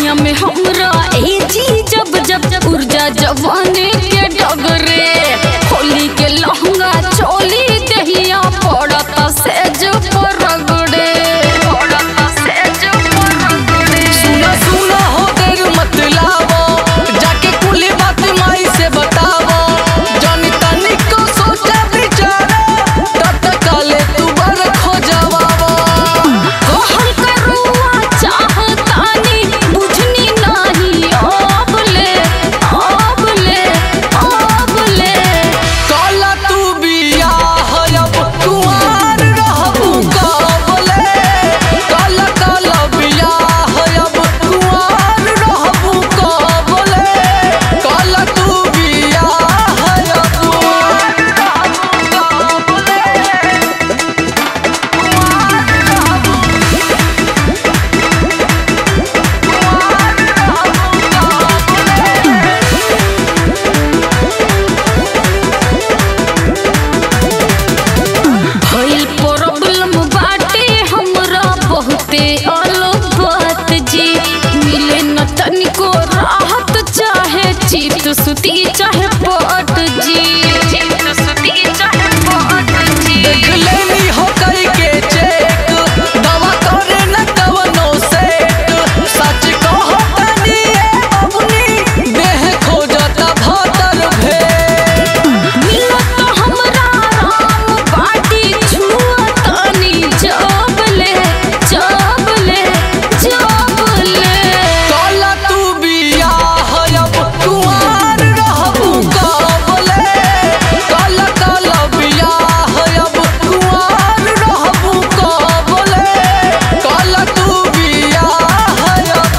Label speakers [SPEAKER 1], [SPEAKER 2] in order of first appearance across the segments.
[SPEAKER 1] बहिया में हमरा ए जी जब जब जब ऊर्जा जवानी के डगरे होली के लहंगा चोली दहिया पड़ता सेज पर रगड़े पड़ता सेज पर रगड़े
[SPEAKER 2] सुना सुना हो देर मत लावो जाके कुली बात माई से बतावो जानी तनिक को सोचा बिचारा तब तक काले तू बर खो जवावो
[SPEAKER 1] कहल करुआ चाहतानी बुझनी नाही अब ले अब ले अब ले
[SPEAKER 2] काला तू बिया हयब कुआर रहबू काबले काला काला बिया हयब कुआर रहबू काबले काला तू बिया हयब
[SPEAKER 1] भइल प्रॉब्लम बाटे हमरा बहुते अलग बात जी मिले न तनिको राहत चाहे चित सुती चाहे पट जी चित सुती चाहे पट जी
[SPEAKER 2] देख लेनी हो कई के चेक दवा करे न कवनो सेट सच कहो तनी ए बबुनी देह खोजता भातर भे
[SPEAKER 1] मिलत हमरा राम बाटी छुअतनी जबले जबले जबले
[SPEAKER 2] काला तू बिया हयब कुआर रहबू काबले काला काला बिया हयब कुआर रहबू काबले काला तू बिया हयब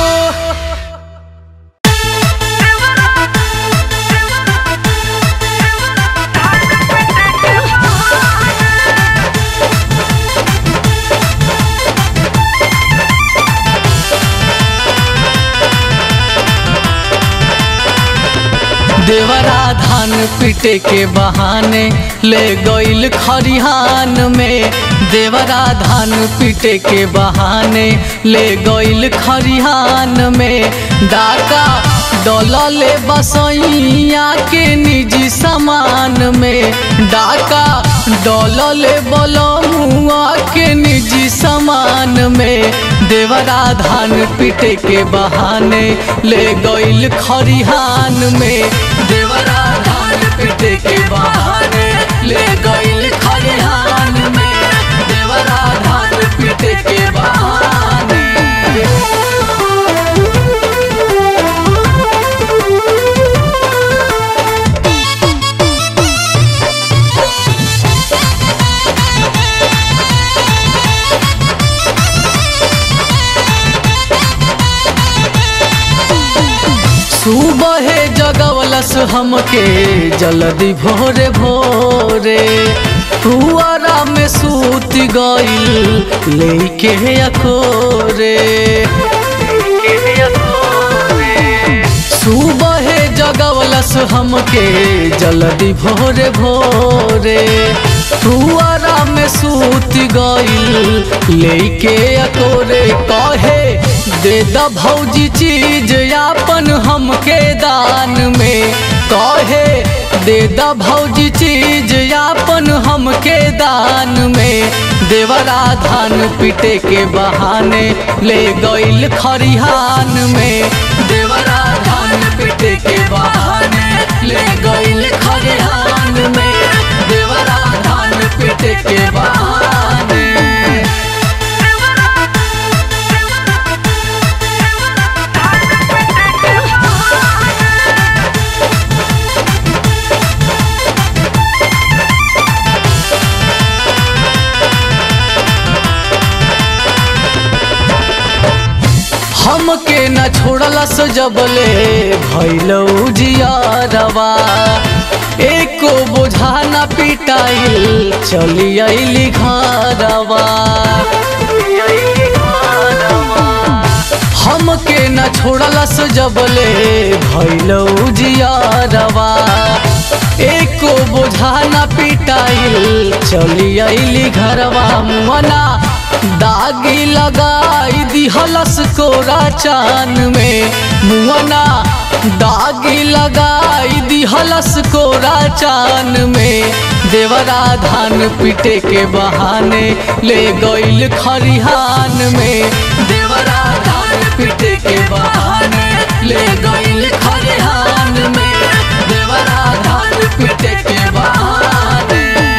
[SPEAKER 2] देवरा धान पीटे के बहाने ले गईल खरिहान में देवरा धान पीटे के बहाने ले गईल खरिहान में डाका डोलले बसैया के निजी सामान में डाका डोलले बलमुआ के निजी सामान में देवरा धान पीटे के बहाने ले गईल खरिहान में देवरा धान पीटे के बहाने ले गईल खरिहान में देवरा धान पीटे के बहाने सुबह जगवलस हमके जल्दी भोरे भोरे पुआरा में सूत गईल लेके अखोरे सुबह जगवलस हमके जल्दी भोरे भोरे पुआरा में सूत गईल लेके अकोरे कहे दे द भौजी चीज यापन हमके दान में कहे दे द भौजी चीज यापन हमके दान में देवरा धान पीटे के बहाने ले गईल खरिहान में देवरा धान पीटे के बहाने ले गईल खरिहान में देवरा धान पीटे के बहाने हमके न छोड़लस जबले भैलौ जियारवा एको बोझा न पिटाइल चली अइली घरवा हमके न छोड़लस जबले भैलौ जियारवा एको बोझा न पिटाइल चली अइली घरवा मना दागी लगाई दिहलस कोरा चान में मुअना दागी लगाई दिहलस कोरा चान में देवरा धान पीटे के बहाने ले गईल खरिहान में देवरा धान पीटे के बहाने ले गईल खरिहान में देवरा धान पीटे के बहाने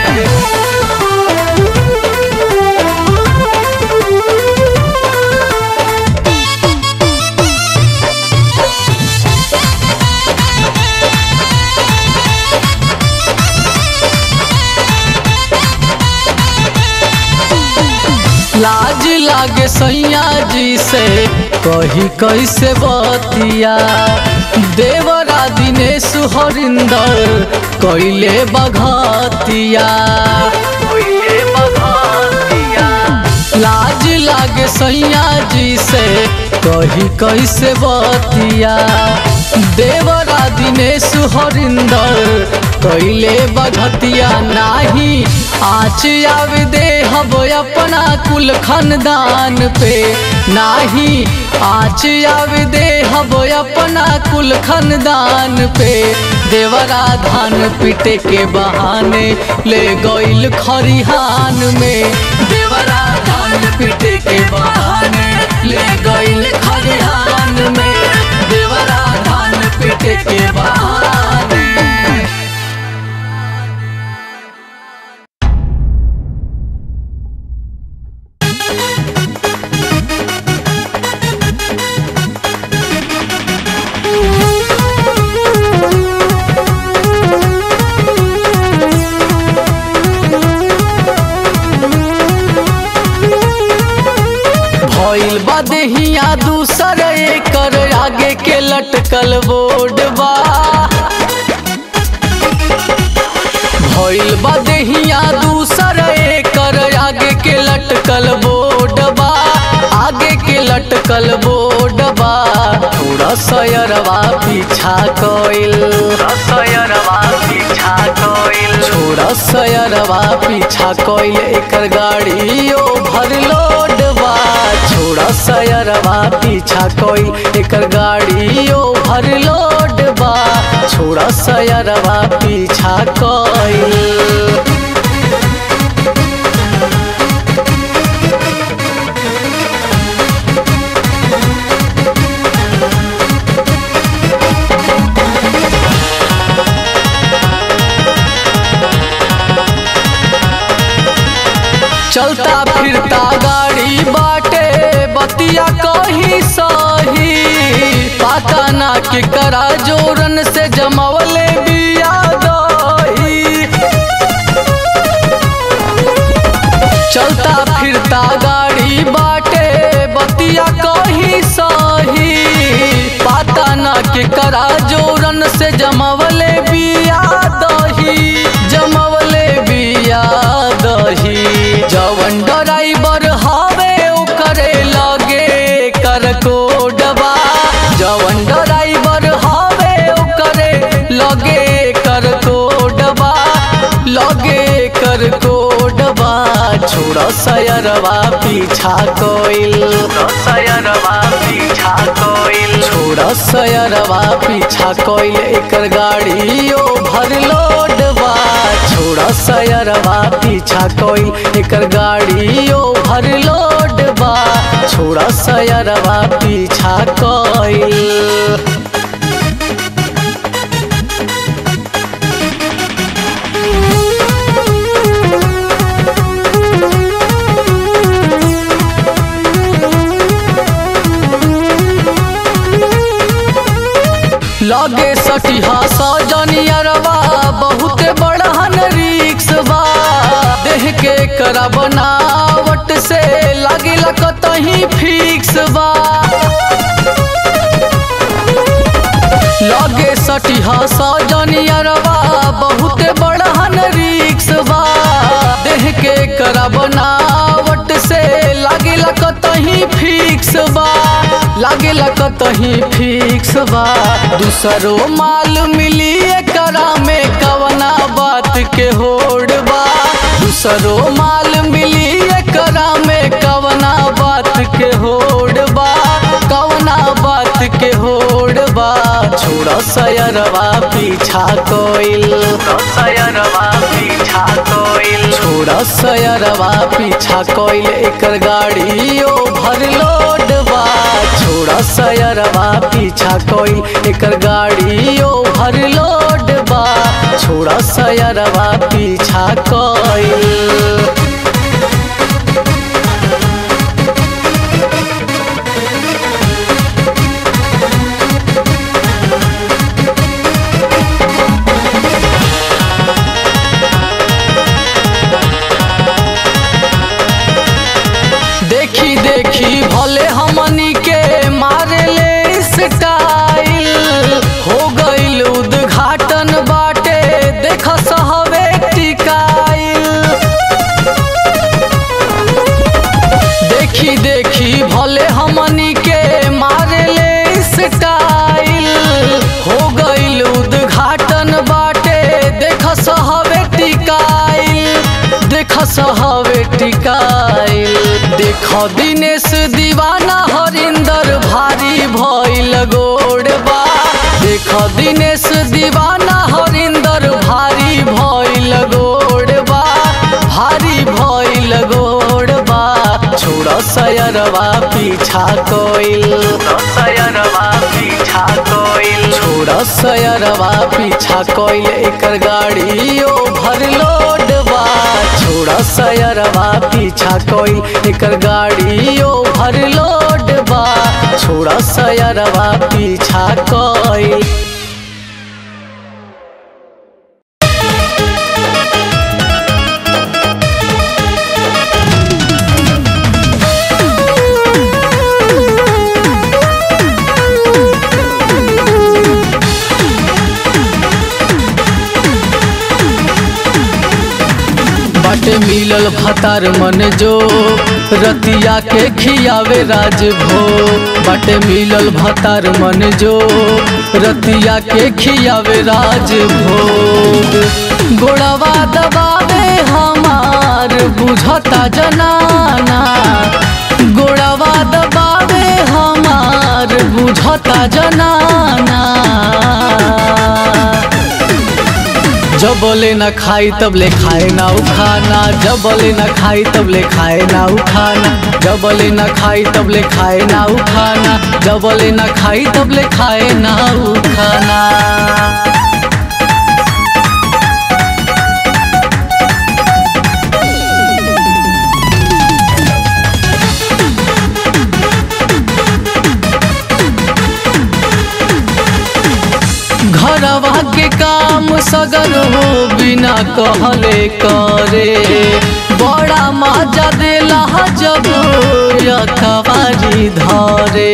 [SPEAKER 2] लाज लागे सैया जी से कही कैसे बतिया देवरा दिनेश हरिंदर कैले बघतिया लाज लागे सैया जी से कही कैसे बतिया देवरा दिनेश हरिंदर कैले बघतिया नाही आच आवे दे हब अपना कुल खानदान पे नाही आच आवे दे हब अपना कुल खानदान पे देवरा धान पीटे के बहाने ले गईल खरिहान में देवरा धान पीटे के बहाने ले गईल खरिहान में देवरा धान पीटे के बहाने भइल बा देहिया दूसर एकर आगे के लटकल बोर्ड बा भइल बा देहिया दूसर एकर आगे के लटकल बोर्ड बा आगे के लटकल बोर्ड बा थोड़ा सयरवा पीछा कइल सयरवा पीछा कइल छोड़ा सयरवा पीछा कइल एकर गाड़ी ओवरलोड बा छोड़ा सयरवा पीछा कइल एकर गाड़ी ओवरलोड बा छोड़ा सयरवा पीछा कइल चलता फिरता गाड़ी बाटे बतिया कही सही पता ना के करा जोरन से जमवले बिया दही चलता फिरता गाड़ी बाटे बतिया कही सही पता ना के करा जोरन से जमवले बिया दही जमवले बिया दही जवन ड्राइवर हवे ओकरे लगे कर कोडबा जवन ड्राइवर हवे ओकरे लगे कर कोडबा लगे कर कोडबा छोड़ सयरवा पीछा कोइल सयरवा पीछा कोइल छोड़ सयरवा पीछा कोइल एकर गाड़ी ओवरलोड बा छोड़ सयरवा पीछा कोइल एकर गाड़ी ओवरलोड बा छोड़ सयरवा पीछा कोइल लगे सटिहा सजनियरवा बहुत बड़हन रिक्स बा देह के करा बनावट से लागे कतही फिक्स बा लगे सटिहा सजनियरवा बहुत बड़हन रिक्स बा देह के करा बनावट से लागे कतही फिक्स बा लागे कतही फिक्स बा दूसरो माल मिली एकरा में कवना बात के होड़ बा दूसरो माल मिली एकरा में कवना बात के होड़ बा कवना बात के होड़ बा छोड़ा सयरवा पीछा कोइल सयरवा पीछा कोइल छोड़ा सयरवा पीछा कोइल एकर गाड़ी ओवरलोड बा छोड़ा सयरवा पीछा कोइल एकर गाड़ी ओवरलोड बा छोड़ा सयरवा पीछा कोइल देखी देखी भले हमनी के मारे ले स्टाइल हो गईल उद्घाटन बाटे देख सहवे टिकाइल देखी देखी भले हमनी के मारे ले स्टाइल हो गईल उद्घाटन बाटे देख सहवे टिकाइल देख सहवे टिकाइल देख दिनेश दीवाना हरिंदर भारी भइल गोड़बा देख दिनेश दीवाना हरिंदर भारी भइल गोड़बा भारी भइल गोड़बा छोड़ सयरवा पीछा कोइल सयरवा पीछा कोइल छोड़ सयरवा पीछा कोइल एकर गाड़ी ओवरलोड बा छोड़ सयरवा पीछा कोइल एकर गाड़ी ओवरलोड बा छोड़ सयरवा पीछा कोइल बाटे मिलल भतार मन जो रतिया के खियावे राज भो बाटे मिलल भतार मन जो रतिया के खियावे राज भोग गोड़वा दबावे हमार बुझता जनाना गोड़वा दबावे हमार बुझता जनाना जबले न खाई तब ले खाए ना उखाना जबले न खाई तब ले खाए ना उखाना जबले न खाई तब ले खाए ना उखाना जबले न खाई तब ले खाए ना उखाना घरवा के काम सगर हो बिना कहले करे बड़ा मजा देला जब यखबारी धरे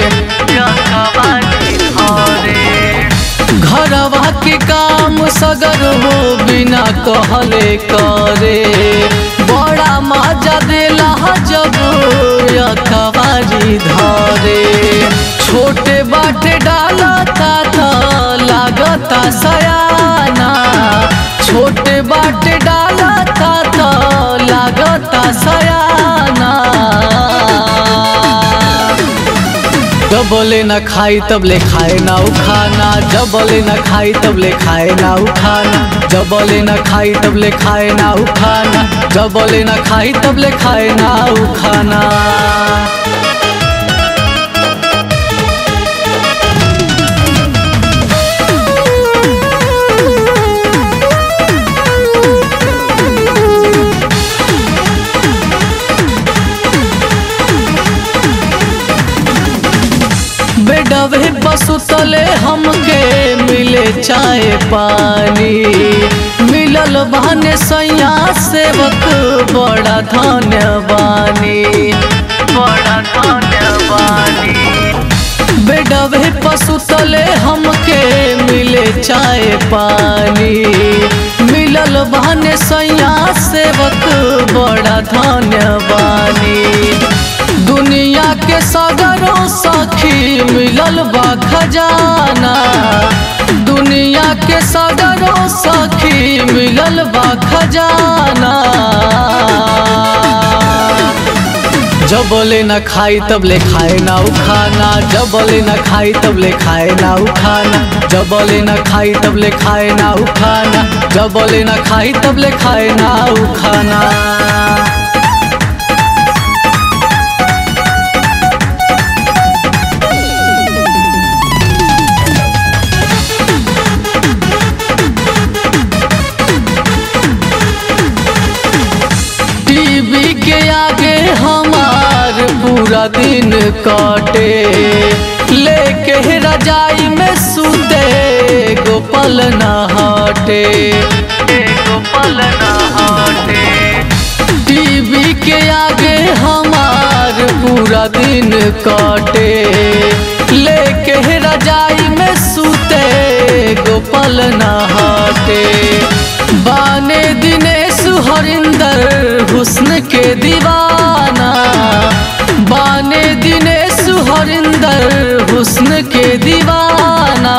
[SPEAKER 2] घरवा के काम सगर हो बिना कहले करे बड़ा मजा देला जब यखबारी धरे छोटे बाटे डालता था लागता सयाना छोटे बाटे डालता था लागता सयाना जबले न खाई तब ले खाए ना उखाना जबले न खाई तब ले खाए ना उखाना जबले न खाई तब ले खाए ना उखाना जबले न खाई तब ले खाए ना उखाना बेडवे बसुतले हमके मिले चाय पानी मिलल बहने सैया सेवक बड़ा धन्यवानी बड़ा धन्यवानी बेडवे पसुतले हमके मिले चाय पानी मिलल बहने सैया सेवक बड़ा धन्यवानी दुनिया के सागरों सखी मिलल बा खजाना दुनिया के सागरों सखी मिलल बा खजाना जबले न खाई तब ले खाए ना उ खाना जबले न खाई तब ले खाए ना उ खाना जबले न खाई तब ले खाए ना उ खाना जबले न खाई तब ले खाए ना उ खाना टीवी के आगे हमार पूरा दिन काटे लेके रजाई में सूते गोपाल नहाटे गोपाल नहाटे टीवी के आगे हमार पूरा दिन काटे लेके रजाई में सूते गोपाल नहाटे बाने दिनेश हरिंदर हुस्न के दीवाना बाने दिनेश हरिंदर हुस्न के दीवाना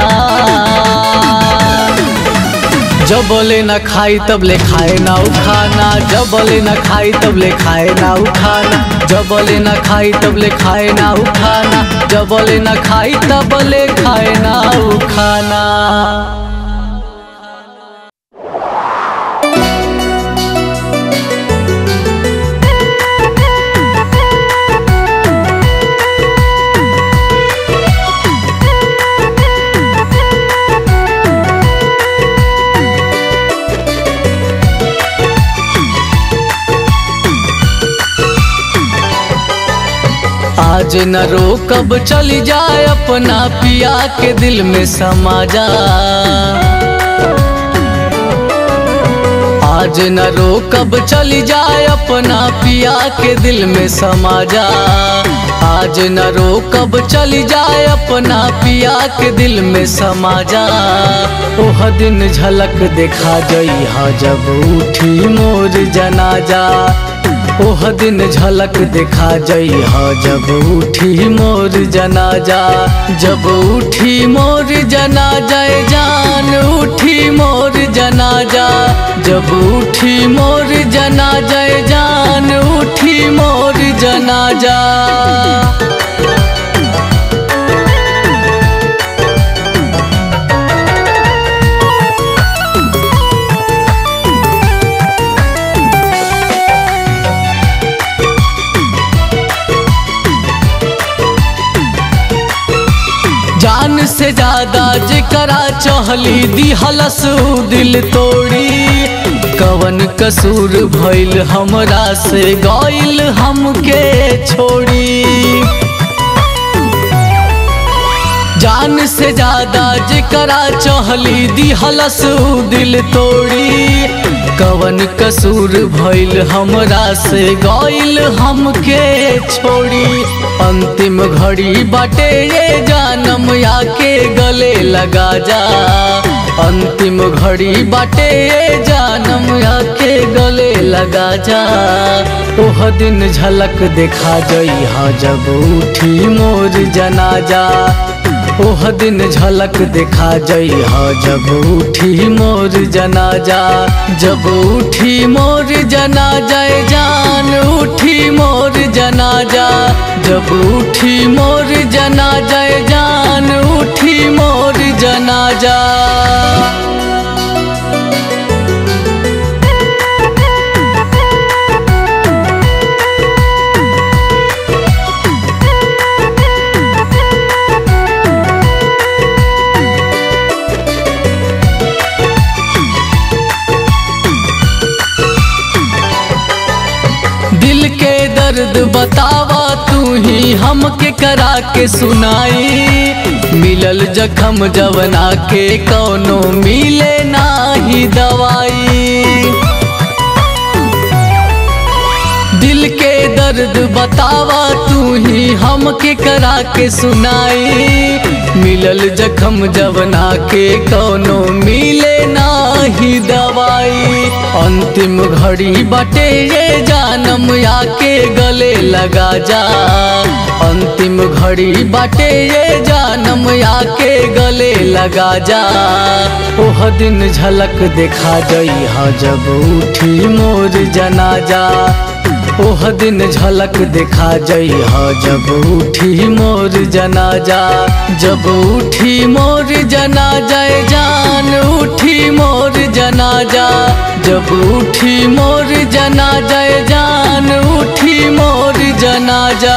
[SPEAKER 2] जबले न खाई तब ले खाए ना उ खाना जबले न खाई तब ले खाए ना उ खाना जबले न खाई तब ले खाए ना उ खाना जबले न खाई तब ले खाए ना उ खाना आज न रो कब चली जाए अपना पिया के दिल में समा जा आज न रो कब चली जाए अपना पिया के दिल में समा जा आज न रो कब चली जाए अपना पिया के दिल में समा जा ओह दिन झलक देखा जई हा जब उठी मोर जनाजा ओह दिन झलक देखा जई हा जब उठी मोर जनाजा जब उठी मोर जनाजा ए जान उठी मोर जनाजा जब उठी मोर जनाजा ए जान उठी मोर जनाजा जान से ज्यादा जेकरा चहली दिहलस उ दिल तोड़ी कवन कसूर भइल हमरा से गइल हमके छोड़ी जान से ज्यादा जेकरा चहली दिहलस उ दिल तोड़ी कवन कसूर भइल हमरा से गइल हमके छोड़ी अंतिम घड़ी बाटे ये जानम आके गले लगा जा अंतिम घड़ी बाटे ये जानम आके गले लगा जा ओह दिन झलक देखा जई हा जब उठी मोर जनाजा ओह दिन झलक देखा जई हा जब उठी मोर जनाजा जब उठी मोर जनाजा ए जान उठी मोर जनाजा जब उठी मोर जनाजा ए जान उठी मोर जनाजा दिल के दर्द बतावा तू ही हमके करा के सुनाई मिलल जखम जवना के कौनो मिले नाही दवाई दिल के दर्द बतावा तू ही हमके करा के सुनाई मिलल जखम जवना के कौनो मिले नाही दवाई अंतिम घड़ी बटे ये जानम आके गले लगा जा अंतिम घड़ी बाटे ये जानम आके गले लगा जा ओह दिन झलक देखा जई हा जब उठी मोर जनाजा ओह दिन झलक दिखा जइह जब उठी मोर जनाजा जब उठी मोर जनाजा ए जान उठी मोर जनाजा जब उठी मोर जनाजा ए जान उठी मोर जनाजा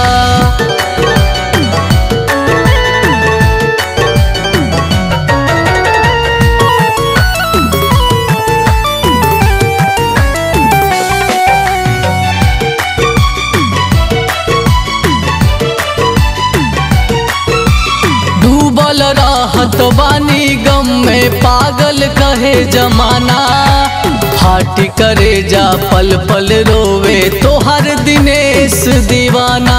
[SPEAKER 2] डूबल रहत बानी गम में पागल कहे जमाना फाटी करे जा पल पल रोवे तो हर दिनेश दीवाना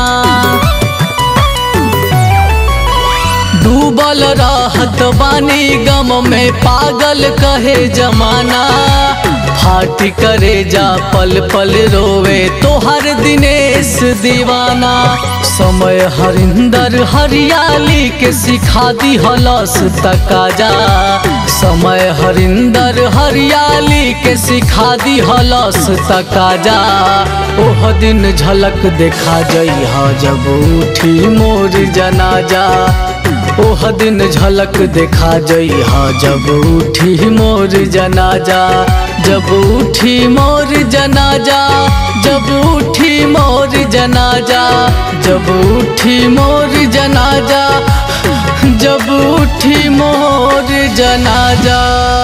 [SPEAKER 2] डूबल रहत बानी गम में पागल कहे जमाना फाटी करे जा पल पल रोवे तो हर दिनेश दीवाना समय हरिंदर हरियाली के सिखा दी हलस तकाजा समय हरिंदर हरियाली के सिखा दी हलस तकाजा ओह दिन झलक देखा जइह जब उठी मोर जनाजा ओह दिन झलक देखा जइह जब उठी मोर जनाजा जब उठी मोर जनाजा जब उठी मोर जनाजा जब उठी मोर जनाजा जब उठी मोर जनाजा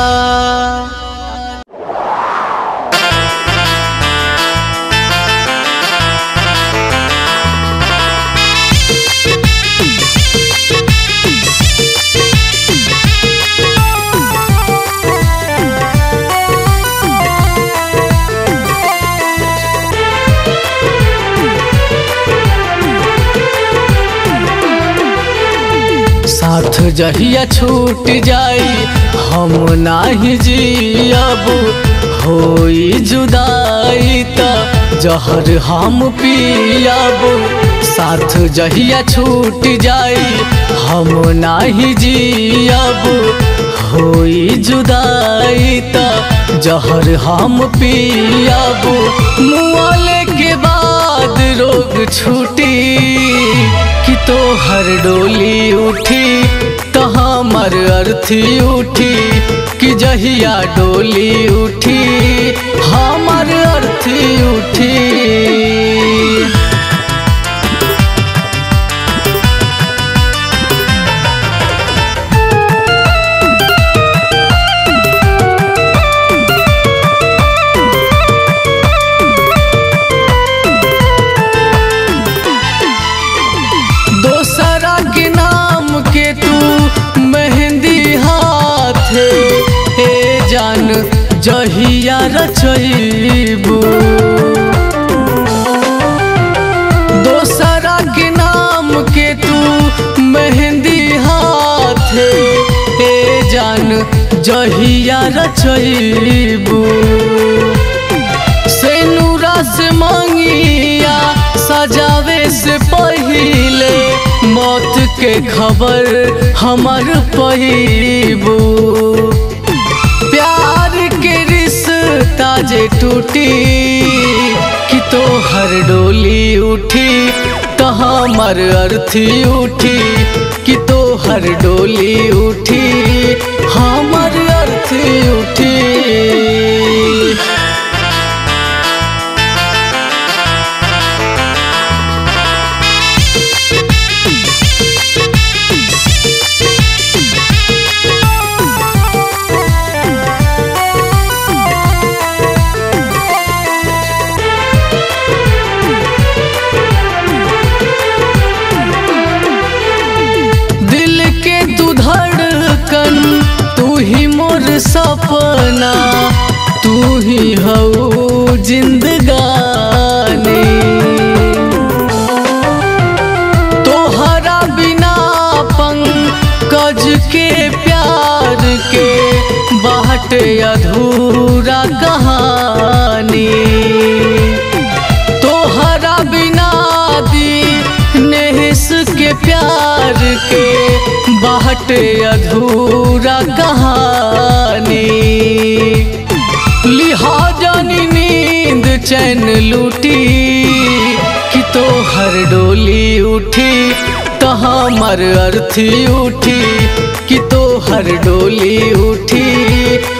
[SPEAKER 2] साथ जहिया छूट जाई हम नाही जियब होई जुदाई त जहर हम पियब साथ जहिया छूट जाई हम नाही जियब होई जुदाई त जहर हम पियब मुआले के बाद रोग छूटी कि तो हर डोली उठी तो हमर अर्थी उठी कि जहिया डोली उठी हमर अर्थी उठी दोसरा के नाम के तू मेहंदी हाथ हे जान जहिया रचैबू दोसरा के नाम के तू मेहंदी हाथ हे जान जहिया रचैबू से नूरा से मांगिया सजावे से पहिले मौत के खबर हमर पहिबू प्यार के रिश्ता जे टूटी कि तो हर डोली उठी तो हमर अर्थी उठी कि तो हर डोली उठी हमर अर्थी उठी दिल के तू धड़कन तू ही मोर सपना तू ही हो जिंदगानी तोहरा बिना पंकज के प्यार के बाट अधूरा कहानी तोहरा बिना दी नेहस के प्यार के बाट अधूरा कहानी लिहाजा नी नींद चैन लूटी कि तो हर डोली उठी तो हमर अर्थी उठी कि तो हर डोली उठी